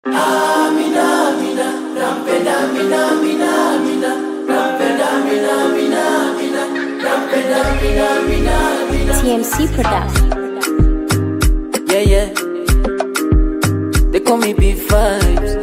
TMC Production. Yeah, yeah. They call me big vibes.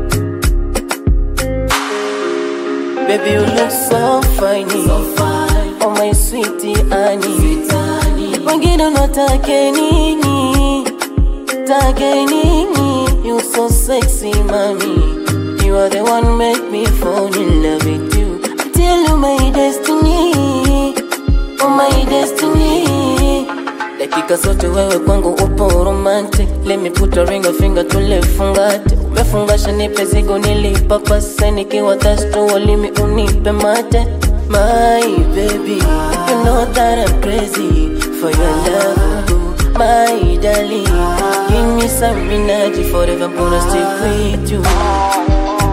Baby, you look so fine. Oh, my sweetie Annie. Wengine unatake nini? Take nini? You so sexy, mommy. You are the one make me fall in love with you. I tell you my destiny. Oh, my destiny. dakika zote wewe kwangu upo romantic let me put a ring a finger tulefungate umefungasha nipe zigo nilipapase nikiwa tasto walimi unipe mate my baby you know that I'm crazy for your love my darling give me some energy forever I'm gonna stick with you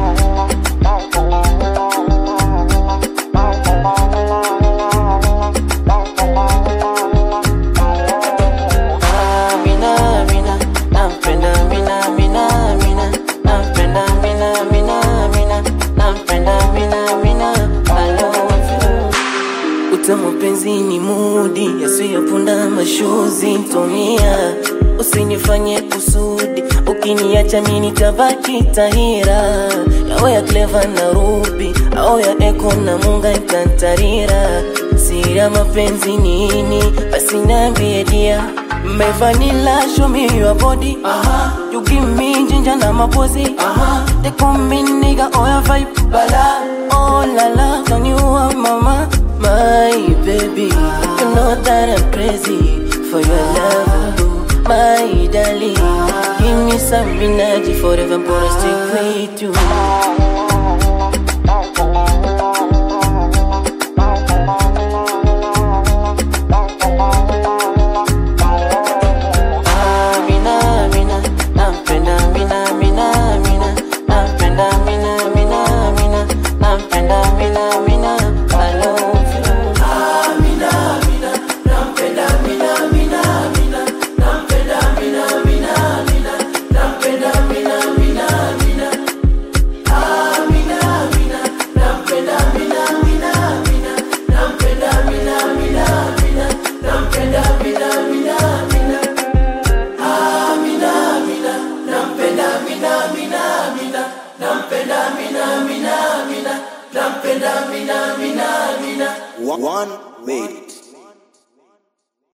Mina, mina, nampenda mina, mina, mina, nampenda mina, mina, mina, nampenda mina, mina, I love you. Utamu penzi ni mudi yasiyopunda mashuzi tumia, usinifanye kusudi, ukiniacha mimi nitabaki tahira, yawe ya clever na ruby au ya eko na munga ikantarira, siri ya mapenzi nini? Basi niambie dia My vanilla, show me your body. Uh-huh. You give me ginger na mapozi. Uh-huh. They call me nigga, oh your vibe, bala. Oh la la, can you are mama, my baby? You know that I'm crazy for your love, my darling. Give me some energy forever, I'm gonna stick with you.